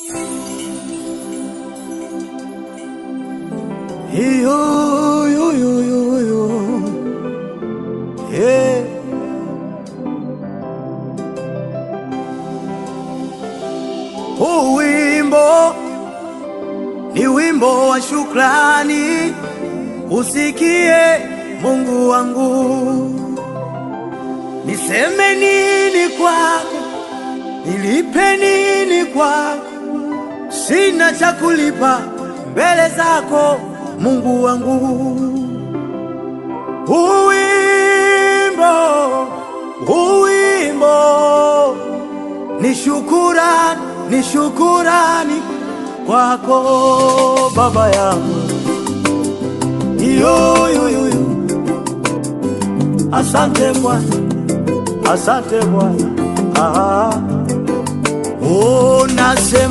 Yo, yo, yo, yo, yo. Yeah. Huu wimbo ni wimbo wa shukrani, usikie Mungu wangu. Niseme nini kwako, nilipe nini kwako? Sina cha kulipa mbele zako Mungu wangu. Uwimbo, uwimbo ni shukurani, ni shukurani kwako Baba yangu. Yo, yo, yo, yo. Asante Bwana, asante Bwana. Ah. Oh, nasema